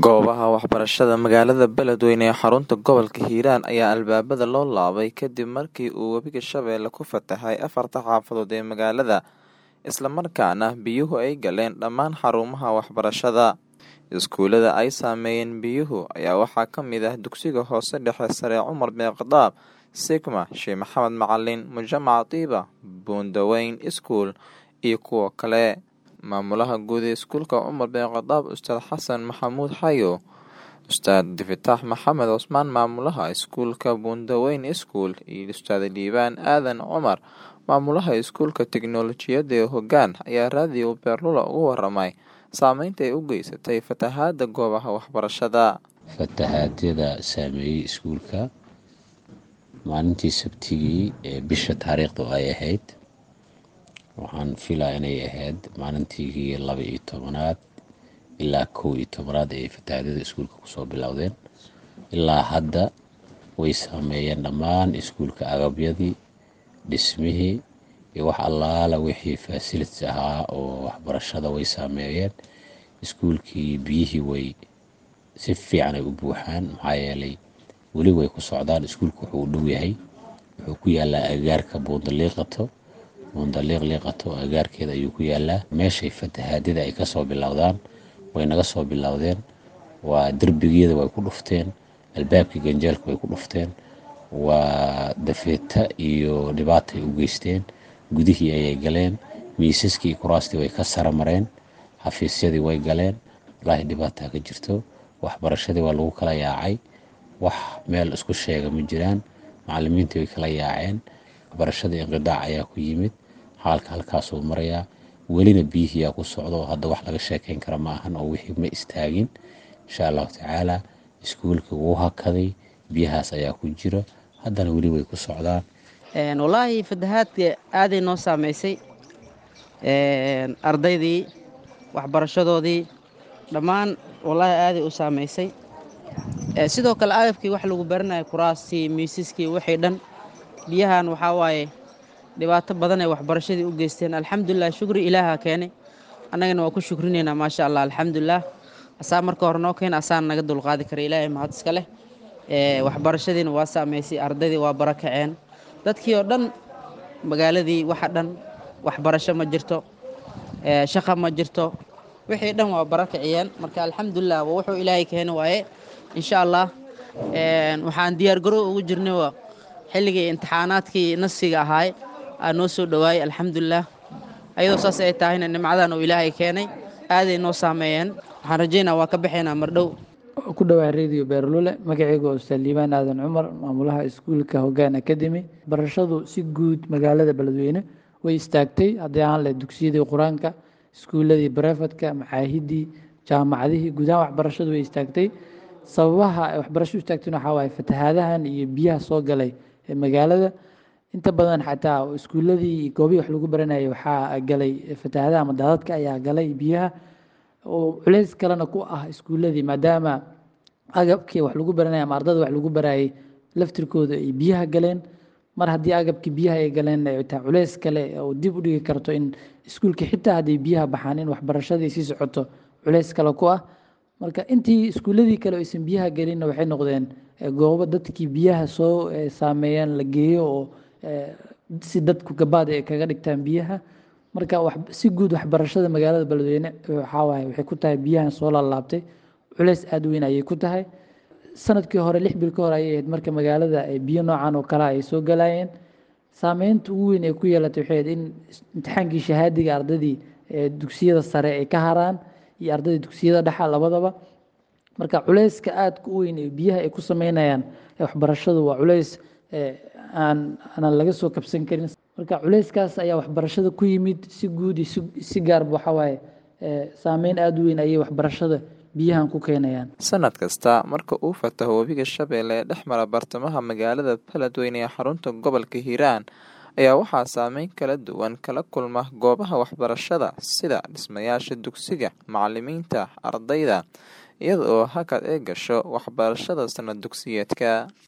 Goobaha waxbarashada magaalada Beledweyne ee xarunta gobolka Hiiraan ayaa albaabada loo laabay kadib markii uu webiga Shabeelle ku fatahay afarta xaafadood ee magaalada, isla markaana biyuhu ay galeen dhammaan xarumaha waxbarashada. Iskuulada ay saameeyeen biyuhu ayaa waxaa ka mid ah Dugsiga Hoose Dhexe Sare Cumar bin Khadaab, Sigma, Sheikh Maxamed Macalin, Mujamac Tiba, Buundaweyn School, iyo kuwo kale. Maamulaha guud ee Iskuulka Cumar bin Khadaab Ustaad Xasan Maxamuud Xayo, Ustaad Difataax Maxamed Cusmaan Maamulaha Iskuulka Buundaweyn School, iyo Ustaad Liibaan Aadan Cumar Maamulaha Iskuulka Tiknoolajiyadda ee Hoggaan ayaa raadiyo Beerlula uga waramay saameynta ay u geysatay fatahaada goobaha waxbarashada. Fatahaadada saameeyay iskuulka maalintii Sabtidii ee bisha taariikhdu ay ahayd waxaan filaa inay ahayd maalintii laba iyo tobanaad ilaa kow iyo tobanaad ay fatahaadada iskuulka kusoo bilowdeen ilaa hadda way saameeyeen dhammaan iskuulka agabyadii dhismihii iyo wax allaala wixii fasilits ahaa oo waxbarashada way saameeyeen iskuulkii biyihii way si fiican ay u buuxaan maxaa yeelay weli way ku socdaan iskuulku wuxuu u dhow yahay wuxuu ku yaalaa agaarka buundaliiqato buundaliiq liiqato agaarkeeda ayuu ku yaalaa meeshay fatahaadada ay kasoo bilowdaan way naga soo bilowdeen waa derbigiyada way ku dhufteen albaabkii ganjeelka way ku dhufteen waa dafeeta iyo dhibaatay u geysteen gudihii ayay galeen miisaskii kuraastii way ka sara mareen xafiisyadii way galeen walaahi dhibaataa ka jirto waxbarashadii waa lagu kala yaacay wax meel isku sheega ma jiraan macalimiintii way kala yaaceen waxbarashadii inqidaac ayaa ku yimid xaalka halkaasuu marayaa welina biyihiyaa ku socdo hadda wax laga sheekeyn kara ma ahan oo wixii ma istaagin insha allahu tacaala iskuulka wuu hakaday biyahaas ayaa ku jira haddana weli way ku socdaan wallaahi fatahaadka aaday noo saameysay ardaydii waxbarashadoodii dhammaan wallaahi aaday u saameysay sidoo kale agabkii wax lagu baranaya kuraastii miisaskii wixii dhan biyahan waxaa waaye dhibaato badan ay waxbarashadii u geysteen alxamdulilah shukri ilaaha keenay annagana waa ku shukrinaynaa maasha allah alxamdulilah asaa marka hore noo keena asaan naga dulqaadi kara ilaahay mahad iska leh waxbarashadiina waa saameysay ardaydii waa barakaceen dadkii oo dhan magaaladii waxa dhan waxbarasho ma jirto shaqa ma jirto wixii dhan waa barakaciyeen marka alxamdulilah waa wuxuu ilaahay keeni waaye insha allah waxaan diyaargarow ugu jirnay waa xilligii imtixaanaadkii nasiga ahaay aa noo soo dhowaayay alxamdulilah ayadoo saas ay tahayna nimcadan uu ilaahay keenay aaday noo saameeyeen waxaan rajaynaa waa ka baxaynaa mardhow ku dhawaa radio beerlule magacayga ustaad liibaan aadan cumar maamulaha iskuulka hoggaan academy barashadu si guud magaalada beledweyne way istaagtay haddii aan leh dugsiyadii qur-aanka iskuuladii barefadka macaahidii jaamacadihii guud ahaan waxbarashadu way istaagtay sababaha waxbarashadu istaagtayna waxaa waaye fatahaadahan iyo biyaha soo galay ee magaalada inta badan xataa iskuuladii iyo goobihii wax lagu baranayay waxaa galay fatahaadaha ama daadadka ayaa galay biyaha oo culeys kalena ku ah iskuuladii maadaama agabkii wax lagu baranaya ama ardada wax lagu barayay laftirkooda ay biyaha galeen mar haddii agabkii biyaha ay galeen taa culeys kale oo dib u dhigi karto in iskuulka xitaa hadday biyaha baxaan in waxbarashadii sii socoto culeys kale ku ah marka intii iskuuladii kale aysan biyaha gelinna waxay noqdeen goobo dadkii biyaha soo saameeyaan la geeyo oo si dadku gabaad ay kaga dhigtaan biyaha marka si guud waxbarashada magaalada beledweyne waxaawaay waxay ku tahay biyahan soo laalaabtay culeys aada weyn ayay ku tahay sanadkii hore lix bil ka hore ayay ahayd marka magaalada biyo noocan oo kale ay soo galayeen saameynta ugu weyn ay ku yeelatay waxay ahayd in imtixaankii shahaadiga ardadii dugsiyada sare ay ka haraan iyo ardadii dugsiyada dhexa labadaba marka culeyska aadka u weyn ee biyaha ay ku sameynayaan waxbarashadu waa culeys aan aanan laga soo kabsan karin marka culeyskaas ayaa waxbarashada ku yimid si guud iyo si gaarba waxaa waaye saameyn aada u weyn ayay waxbarashada biyahan ku keenayaan sanad kasta marka uu fataho webiga shabeelle ee dhex mara bartamaha magaalada beledweyne ee xarunta gobolka hiiraan ayaa waxaa saameyn kala duwan kala kulma goobaha waxbarashada sida dhismayaasha dugsiga macalimiinta ardayda iyada oo hakad ay gasho waxbarashada sanad dugsiyeedka